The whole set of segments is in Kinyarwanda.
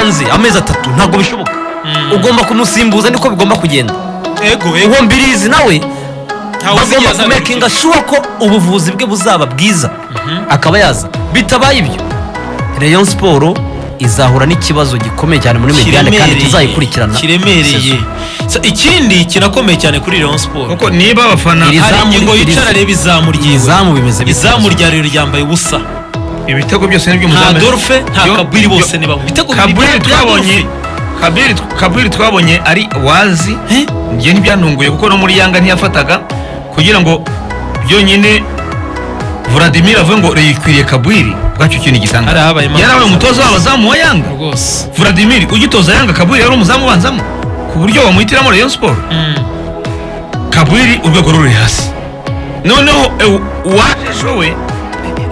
hanze amezi atatu ntabwo bishoboka ugomba kumusimbuza niko bigomba kugenda ego ego uwo mbirizi nawe ntawe bagomba uzigeza kumekinga shuwa ko ubuvuzi bwe buzaba bwiza akaba yaza bitabaye ibyo rayon siporo izahura n'ikibazo gikomeye cyane muri mediane kandi tuzayikurikirana kiremereye Sa- ikindi kirakomeye cyane kuri Rayon Sport kuko niba abafana Iri hari zamu- ingingo iri- yicara areba izamu ryiwe izamu bimeze bite? izamu rya rero ryambaye ubusa ibitego byose ni nta by'umuzamu dorfe nta Yo- kabiri bose yo- ni bamwe ibitego bibiri kabiri bya- bya twabonye Dorfe. kabiri kabiri twabonye ari wazi Eh? njye ntibyantunguye kuko no muri yanga ntiyafataga kugira ngo byonyine Vladimir avuge ngo reyikwiriye kabiri bwacyo kintu hari gisanga habaye impamvu yarabaye umutoza w'abazamu wa yanga rwose Vladimir ugitoza yanga kabiri yari umuzamu ubanzamo ku buryo wamuhitiramo Rayon Sport kabiri urwego ruri hasi noneho eh, uwaje we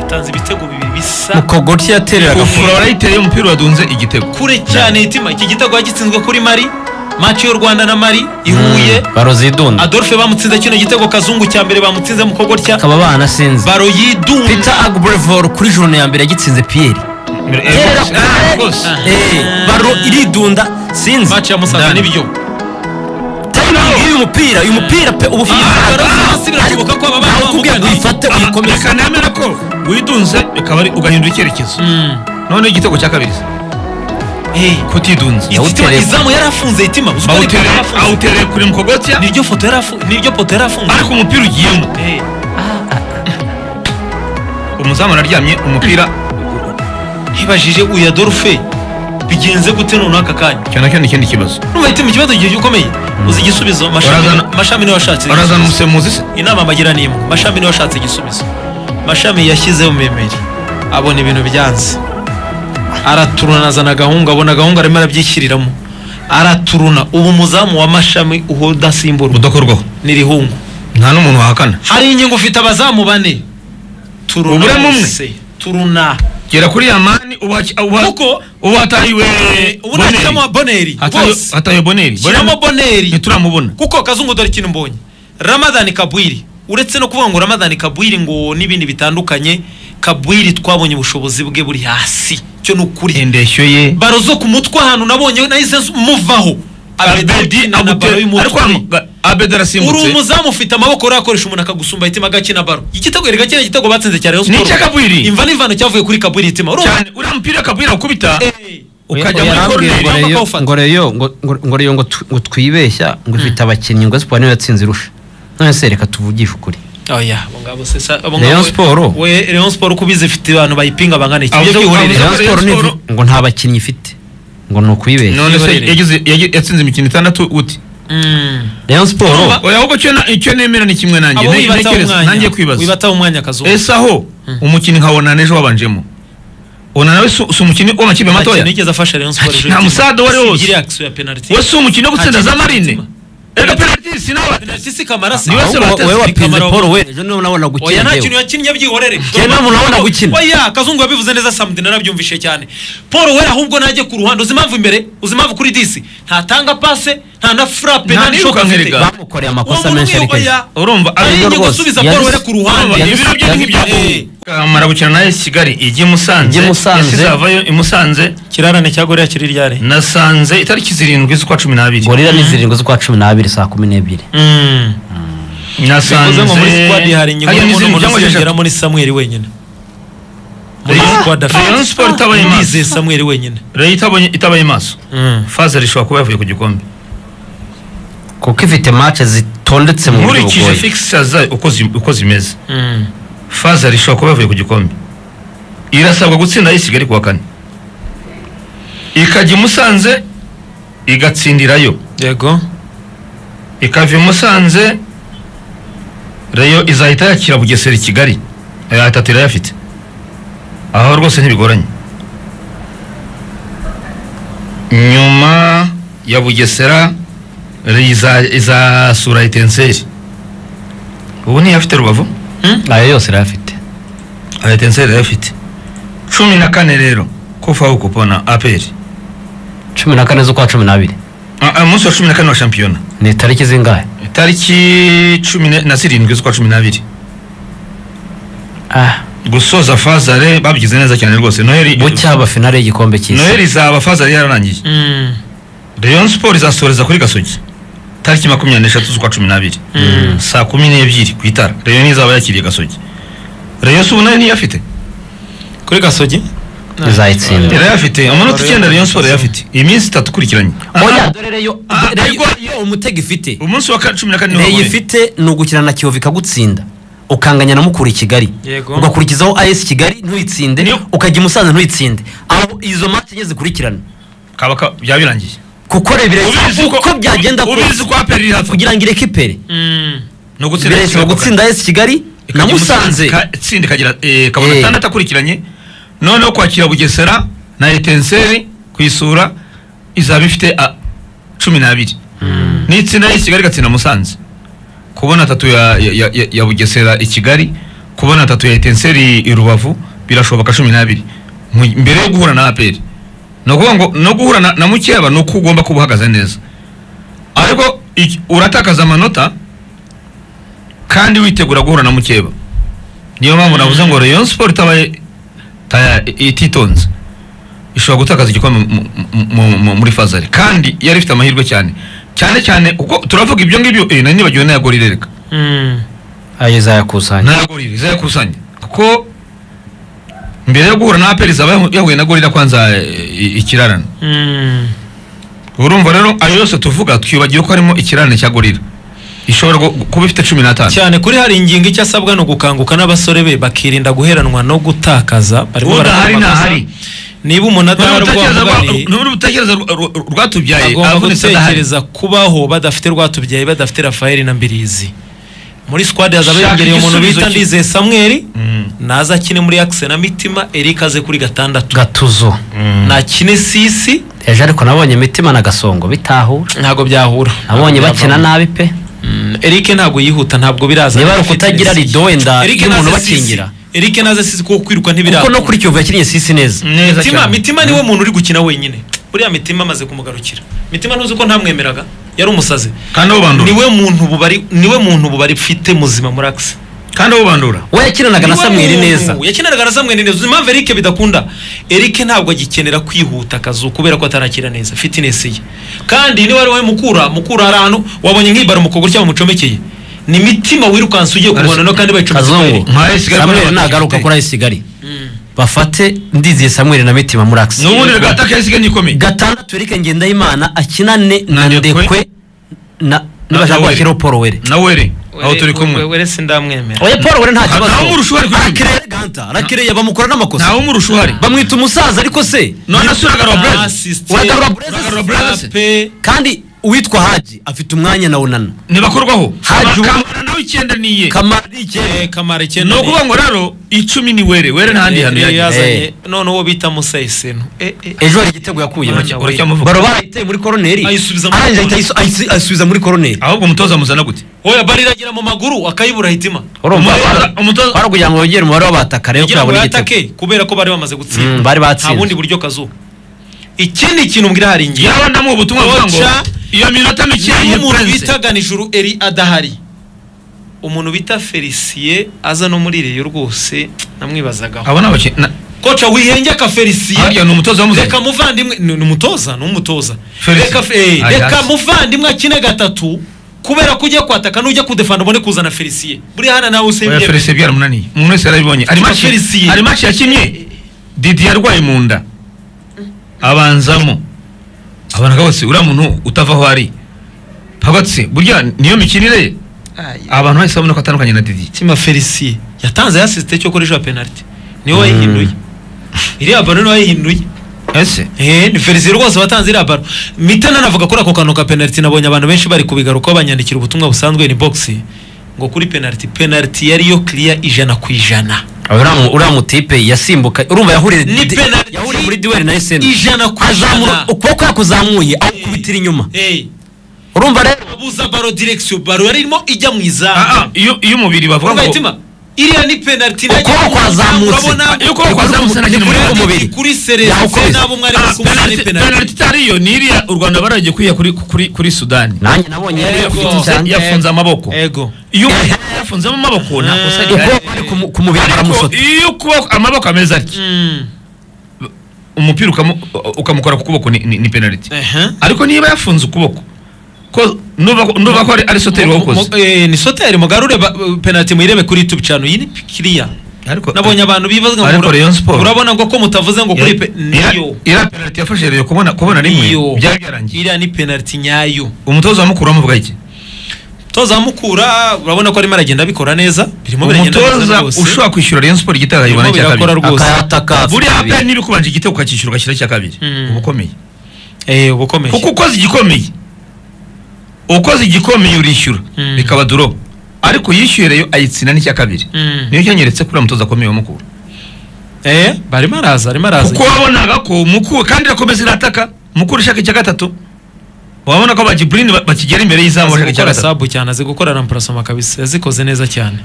yatanze ibitego bibiri bisa mukogoti yatereraga ufura warayiteye umupira wadunze igitego kure cyane itima iki gitego yagitsinzwe kuri mari maci y'u rwanda na mari ihuye barozi idunda adolphe bamutsinze kino gitego kazungu cya mbere bamutsinze mu kogotya akaba banasinze baro yidunda peter agbrevoru kuri jone ya mbere yagitsinze piyeri Terera Eh, kure. rwose. Eh, baro iridunda sinzi maci ya musanze Ndani. nibyo tayimingi y'uyu mupira uyu mupira pe uba ufite Ah, imbaraga. baro si birashoboka ko baba Ntawe ukubwira ngo bamugana. uyifate uyikomeze reka nemere ko witunze bikaba ari ugahindura icyerekezo noneho igitego cya kabiri Eh, kutidunza itima- Yawutereye. izamu yari afunze itima uzi ko ari Bawutere- izamu afunze. awutereye kure mu kogotya niryo foto yari afunze niryo poto yari afunze ariko umupira ugiyemo Eh, umuzamu araryamye umupira ntibajije uyu adolphe bigenze gute noneho aka kanya icyo nacyo ni ikindi kibazo nubwo itima ikibazo gihe gikomeye uzi igisubizo mashami Barazana- mashami niwe washatse arazana umusemuzi se inama bagira ni imwe mashami niwe washatse igisubizo mashami yashyizeho memeri abona ibintu byanze araturuna azana agahunga abona agahunga arimo arabyishyiriramo araturuna ubu umuzamu wa mashami uwo udasimburwa udakorwaho ni rihungu nta n'umuntu wahakana hari ingingo ufite abazamu bane turuna Uburemo umwe. wese, turuna gera kuri ya mani Kuko- uwatahiwe ubu nashyiramo boneri rwose hatahiwe boneri shyiramo boneri ntituramubona kuko kazungu dore ikintu mbonye ramadani kabwiri uretse no kuvuga ngo ramadani kabwiri ngo n'ibindi bitandukanye kabwiri twabonye ubushobozi bwe buri hasi cyo ni ukuri indeshyo ye baro zo ku mutwe ahantu nabonye nahise muvaho abedi abedi na baro y'umutwe abedi uri arasimbutse umuzamu ufite amaboko urakoresha umuntu akagusumba itima agakina baro igitego erega kiriya gitego batsinze cya rayon Ni Sport. icy'Akagwiri. imva n'imvano cyavuye kuri kabwiri itima urumva cyane uriya mupira kabwira gukubita Eh, ukajya muri yarambwiye koroneri ngo Ugomba reyo kuwufata. ngo reyo ngo- ngo- ngo reyo ngo tu- ngo twibeshya ngo ifite abakinnyi ngo siporo niyo yatsinze irusha none se reka tuvugishe ukuri oya abo ngabo se sa- abo Rayon ngabo- Sport. we rayon siporo uko ubizi ifite abantu bayipinga bangana iki Abo Ibyo zo- byihorere. abo Rayon Rayon siporo ni Sport- ngo nta bakinnyi ifite ngo ni ukwibeshya none se Yibereye. yagize- yagi- yatsinze imikino itandatu uti Mm. reyo siporo oya ahubwo icyo na- icyo nemera ni kimwe nanjye abo Ne- wibataho ntekereza, nanjye umwanya kwibaza wibataho umwanya kazuba ese aho umukinnyi nka onana ejo wabanjemo onana we si si umukinnyi w'amakipe matoya Nta kintu yigeze afasha rayon Nta siporo ejo kintu, nta musada wari wose. Sibigiriye action ya penalty we si umukinnyi wo gutsinda za marine ega penaliti sinawe penalty si kamara si Ni we- ahubwo wowe wapinze Kamara- paul we ejo niba unabona oya gukina nta njyewe. kintu yakinnye byihorere Njye ntabwo nabona gukina. oya kazungu yabivuze neza samudi narabyumvishe cyane paul wera ahubwo najye ku ruhande uzi impamvu imbere uzi impamvu kuri disi ntatanga pase nta na frappe Nta nta n'ishoti nirukanka afite. erega. bamukoreye Uwo amakosa muntu menshi umwe, ariko oya, urumva ari ari Ayo ingingo rwose, gusubiza yari- paul wera ku ruhande yari- ibiro bye ni nk'ibya Eh. amara gukina nawe kigali ijya i musanze Ijya i Musanze. yasize avayo i musanze kirarane cya goriya kiri ryari nasanze itariki zirindwi z'ukwa cumi n'abiri gorira ni zirindwi z'ukwa cumi n'abiri saa kumi n'ebyiri nasanze bivuze ngo muri squad hari ingingo Hariya y'umuntu n'izindi umuntu cyangwa esheshatu. uziyongeramo ni samuel wenyine muri Rayon- squad afite Rayon Sport itabaye maso. Ndizeye samuel wenyine Rayon itabonye- itabaye maso fazari ishobora kuba yavuye ku gikombe kuko ifite match zitondetse mu buryo nkurikije bugoye fixtures zayo uko zi- uko zimeze fazari ishobora kuba yavuye ku gikombe irasabwa gutsinda ay'i kigali kuwa kane ikajya i musanze igatsindirayo yego ikava i musanze reyo izahita yakira bugesera i kigali aya atatu irayafite aho rwose ntibigoranye nyuma ya bugesera reyo iza- izasura etenseri ubu ntiyafite rubavu ayo yose irayafite aya etenseri irayafite cumi na kane rero kufaho kupona aperi cumi na kane z'ukwa cumi n'abiri Ah, ah, umunsi wa cumi na kane wa shampiyona ni itariki zingahe tariki cumi na- na zirindwi z'ukwa cumi n'abiri ah gusoza fazare babigize neza cyane rwose noheli bucya aba finale y'igikombe cy'isi noheli izaba fazare yararangiye Mm. rayon siporo izasoreza kuri gasogi tariki makumyabiri n'eshatu z'ukwa cumi n'abiri saa kumi n'ebyiri ku itara rayon izaba yakiriye gasogi rayon si ubu nayo niyo afite kuri gasogi izayitsinda irayafite amanota icyenda rayon siporo irayafite iyi minsi itatu ikurikiranye oya Ah, dore reyo Ah, Reyo- ariko- iyo umutego ifite umunsi wa ka- cumi na kane niho reyo bahuye. ifite ni ugukina na kiyovu ikagutsinda ukanganya na mukuru i kigali Yego. ugakurikizaho as kigali ntuyitsinde Niyo. ukajya i musanze ntuyitsinde aho izo match enye zikurikirana kaba ka- byaba birangiye kuko rebire Ubizi ko- uko byagenda ubizi kose ko aperi iri hafi kugira ngo ireke ipere Mm. ni ugutsinda bire ishobora igitego gutsinda as kigali na musanze Ka- itsinda ikagira eh, Eh. kabona atandatu akurikiranye noneho kwakira bugesera na etenseri ku isura izaba ifite ah, cumi n'abiri n'itsinda y'i kigali igatsinda musanze kubona atatu ya, ya, ya- ya, ya bugesera i kigali kubona atatu ya etenseri i rubavu birashoboka cumi n'abiri Mu- mbere yo guhura na aperi ni ukuvuga ngo no guhura na, na mukeba ni uko ugomba kuba uhagaze neza ariko iki- uratakaza amanota kandi witegura guhura na mukeba niyo mpamvu navuze ngo rayon siporo itabaye ta- ititonze ishobora gutakaza igikombe mu- mu- mu- mu- muri fazari kandi yari ifite amahirwe cyane cyane cyane kuko turavuga ibyo ngibyo eh, nari nibagiwe n'aya gol irereka Mm. ayo izayakusanya n'aya gol izayakusanya kuko mbere yo guhura na aperi izaba yahu- yahuye na gol irakwanza ikirarana Mm. urumva rero ayo yose tuvuga twibagiwe ko harimo ikirarane cya gorira ishobora gu- kuba ifite cumi n'atanu cyane kuri hari ingingo icyo asabwa ni ugukanguka n'abasore be bakirinda guheranwa no gutakaza barimo barakora udahari amakosa. ntahari niba umuntu adahari ubwo bamugariye, ni urutekereza rwatubyaye agomba avunitse adahari gutekereza kubaho badafite rwatubyaye badafite rafaeli na mbirizi muri squad hazaba Shaka yongereye umuntu igisubizo bita cye. ndizeye samweli Mm. naza akine muri akise na mitima erike aze kuri gatandatu gatuzo nakine sisi ejo ariko nabonye mitima na gasongo bitahura ntabwo byahura nabonye Ntabwo bakina byavamo. nabi pe Mm, erike ntabwo yihuta ntabwo biraza Niba ari ukutagira rido wenda Eric y'umuntu naze Sisi. bakingira. Eric naze sisi kuko kwiruka ntibiraza kuko no kuri kiyovu yakinnye sisi neza neza mitima cyane mitima niwe muntu uri gukina wenyine buriya mitima amaze kumugarukira mitima ntuzi ko ntamwemeraga yari umusazi kandi awubandura niwe muntu bubari niwe muntu bubari mfite muzima muri akisi kandi awubandura we yakinanaga na Niwe samweli muntu. neza yakinanaga na samweli neza uzi impamvu erike bidakunda erike ntabwo agikenera kwihuta akazu kubera ko atarakira neza fitinesi ye kandi niba ari wowe mukura mukura hari ahantu wabonye nk'ibara umukobwa uryama umucomekeye ni mitima wirukansa ugiye kumubona no kandi bayicomekeye kazungu Eric. Nka AS Kigali samweli bariya nagaruka bafite. kuri ayisi kigali bafate ndiziye samweli na mitima muri akisi n'ubundi gataka yasigaye nikomeye gatandatu erike ngendahimana akinane na Na Ndekwe. ndekwe na Na nibashaka Daweri. bashyiraho paul were nawere aho turi kumwe were sindamwemera oya paul were nta Nta- kibazo ntawumurusha uwo ari kuririmba. arakereye ganta arakereye bamukora n'amakosa ntawe umurusha uhari bamwita umusaza ariko se none asuragarura burezi Uragarura Blaise. Uragarura Blaise. kandi uwitwa haji afite umwanya na unana ntibakorwaho Haji ubu- kamara nawe icyenda niye kamara ni icyenda kamara ni icyenda ukuvuga ngo rero icumi ni were were nta handi hantu yagiye Eh. yazanye none uwo bita musa yisenu ejo hari igitego yakuyemo Uracya- uracyamuvuga baro barayiteye muri koroneri Ayisubiza muri arangije ahita koroneri. ayisu- ayisubiza muri koroneri ahubwo umutoza muzana gute oya bari iragira mu maguru akayibura hitima urumva umutoza umutoza bari kugira ngo bongere umubare w'abataka rero kugira ngo kurabona igitego yatake kubera ko bari bamaze Mm, gutsinda bari batsinze. nta bundi buryo kazu ikindi kintu mbwira hari ingingo yaba ndamuha ubutumwa buvuga ngo Ocha. iyo minota mike niba ye umuntu prince bita ganijuru eri adahari umuntu bita felisiye aza no muri reyo rwose namwibazagaho abo ni abakinnyi na- koca wihengeka felisiye harya ni umutoza reka wamuzanye muvandimwe ni ni umutoza ni umutoza Felix. reka fe- eh, Aye, reka hasi. muvandimwe akine gatatu kubera ko ugiye kwataka n'ujya kudefanda ubone kuzana felisiye buriya hana nawe oya usembye felisiye byaramunaniye umuntu wese yarabibonye ari match Felisiye. ari match yakinnye didi yarwaye mu nda abanzamo abana bose uriya muntu utava aho ari pagatse burya niyo mikinire ye abantu bahise babona ko atandukanye na didi tima felisiye yatanze yasisite cyo koresha penaliti niwe wayihinduye iriya baro niwe wayihinduye ese Eh, ni felisiye rwose watanze iriya baro mitana navuga kuri ako kantu ka penaliti nabonye abantu benshi bari kubigarukaho banyandikira ubutumwa busanzwe ni boxi ngo kuri penaliti penaliti yariyo kiriya ijana ku ijana uriya mu- uriya mutipe yasimbuka urumva yahuriye Ni di- penalty. yahuriye muri duweri na eseni Ijana ku ijana. ukuboko yakuzamuye awukubitira inyuma Eh, urumva rero abuza baro direkisiyo baro yari irimo ijya mu Ah, ah, izamu iyo iyo umubiri bavuga urumva ngo hitima iriya ni penaliti Ukuboko kwazamutse. Iyo ukuboko kwazamutse urabona nta kintu kuri mubiri. umubiri kuri Yawukubise. serivisi n'abo mwari Ah, kumwe penaliti- penaliti penaliti itari iyo ni iriya u rwanda baragiye kwiha kuri kuri kuri sudani nanjye nabonye Yego. yafite icyanya. yafunze amaboko ego iyo yafunzemo amaboko nta kosa rihari ukuboko ari ku- ku mubiri ariko aramusota iyo ukuboko amaboko ameze atya Mm. umupira ukamu- ukamukora ku kuboko ni- ni ni penaliti Ehe. ariko niba yafunze ukuboko ko nuba nuba ko ari- ari soteri Mu- wakoze mu- eh, ni soteri mugarure ba- penaliti muyirebe kuri youtube channel iyi ni kiriya ariko nabonye abantu bibaza ngo Ariko mura- Rayon Sport- urabona ngo ko mutavuze ngo kuri pe- niyo iriya penaliti yafashe rero kubona kubona niyo rimwe byari byarangiye iriya ni penaliti nyayo umutoza wa mukuru wamuvuga iki toza mukura urabona ko arimo aragenda abikora neza birimo biragenda neza umutoza rwose ushobora kwishyura Rayon Sport igitego akakibona Birimo icya birakora kabiri rwose. akayataka buriya hapa niba ukubanje igitego ukakishyura ugashyira icya kabiri Mm. uba ukomeye eh ubukomeye kuko ukoze igikomeye ukoze igikomeye urishyura Mm. bikaba dorobo ariko yishyuye reyo ayitsina n'icya kabiri Mm. niyo cyanyeretse kuri uriya mutoza akomeye wa mukura eh barimo araza arimo araza kuko wabonaga ko mukuru kandi irakomeza irataka mukuru ushaka icya gatatu wabona ko bagiburini bakigera imbere y'izamu azi bashaka icya gukora gatatu sabu cyane azi gukora ramparasoma kabisa yazikoze neza cyane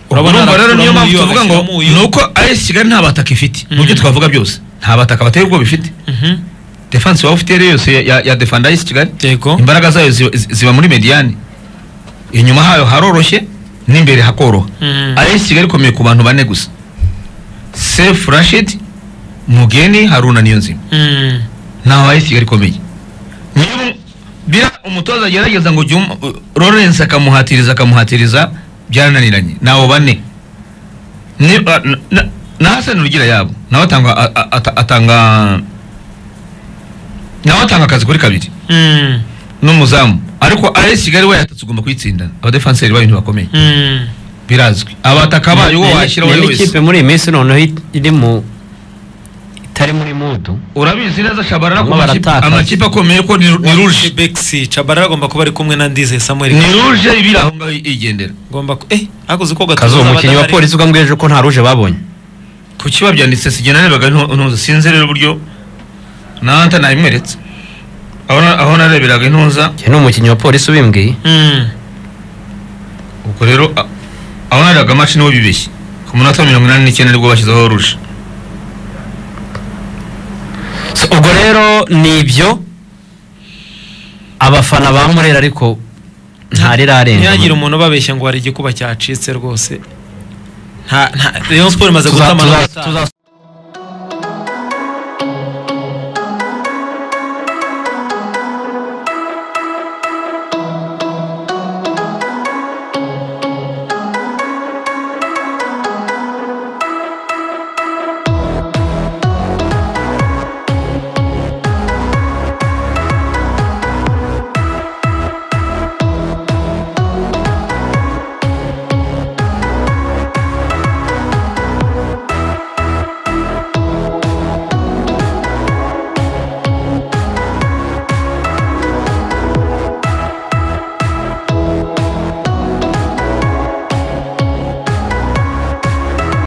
urumva rero niyo mpamvu arakuramo uyu, agashyiramo tuvuga ngo uyu. ni uko AS Kigali nta bataka ifite mu byo Mm. twavuga byose nta bataka bateye ubwoba ifite Mhm. defense waba ufite rero yose ya- ya- ya defanda AS Kigali yego imbaraga zayo ziba- zi- ziba muri mediane inyuma hayo haroroshye n'imbere hakoroha Mhm. AS Kigali ikomeye ku bantu bane gusa Sefu Rashid Mugeni Haruna Niyonzima Mhm. ntaho AS Kigali ikomeye Niyo- bira umutoza agerageza ngo jya um- Lawrence akamuhatiriza akamuhatiriza byarananiranye nabo bane Ni- a- na- na- na Hassan Rugira yabo nawe atanga a- a- ata- atanga nawe atanga akazi kuri kabiri Mhm. n'umuzamu ariko AS Kigali we yatatse ugomba kuyitsindana abadefanseri bayo ntibakome Mhm. birazwi abataka bayo uwo washyira Ni- ni uwo ari we wese n'ikipe muri iyi minsi noneho it- iri mu itari muri mudu urabizi neza shabarara ku Bamwe makipe- baratakaza. amakipe akomeye ko ni ni ruje Bexi Chabarara agomba kuba ari kumwe na Ndize Samuel ni ruje ibiri aho ngaho yigendera ngomba ku- eh akoze uko kazi gatuza uwo mukinnyi wa polisi uvuga ngo ejo ko nta ruje babonye ku kiba byanditse sigena narebaga ntu- ntuza sinzi rero uburyo nanta nabimweretse aho na- aho nareberaga intuza Njye ni umukinnyi wa polisi ubimbwiye ubwo rero a- aho narebaga match niwo bibeshye ku munota wa mirongo inani n'icyenda nibwo bashyizeho ruje So, ubwo rero ni ibyo abafana ba murera ariko ntarirarenga ntihagire umuntu ubabeshya ngo hari igikuba cyacitse rwose nta nta Rayon Sport imaze Tuza- guta amanota tuza- atanu. tuza-